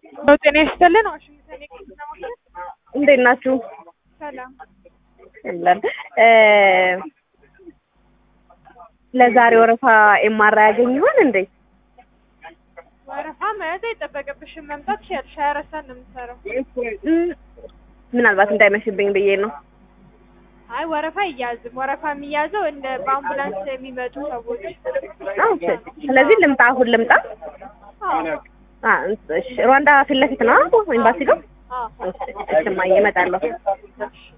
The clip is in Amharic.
ጤና ይስጥልን። ዋሽንግተን የሕክምና ማዕከል እንዴት ናችሁ? ሰላም። የለም ለዛሬ ወረፋ ኤምአርአይ ያገኝ ይሆን እንዴ? ወረፋ መያዝ አይጠበቅብሽም። መምጣት ትችያለሽ። ሀያ አራት ሰዓት ነው የምትሰራው። እም፣ ምናልባት እንዳይመሽብኝ ብዬ ነው። አይ ወረፋ አይያዝም። ወረፋ የሚያዘው እንደ በአምቡላንስ የሚመጡ ሰዎች። ኦኬ። ስለዚህ ልምጣ፣ አሁን ልምጣ። አዎ አ እሺ፣ ሩዋንዳ ፊት ለፊት ነው ኤምባሲ ጋር። አዎ። እሺ፣ እሺ፣ እማዬ እመጣለሁ። እሺ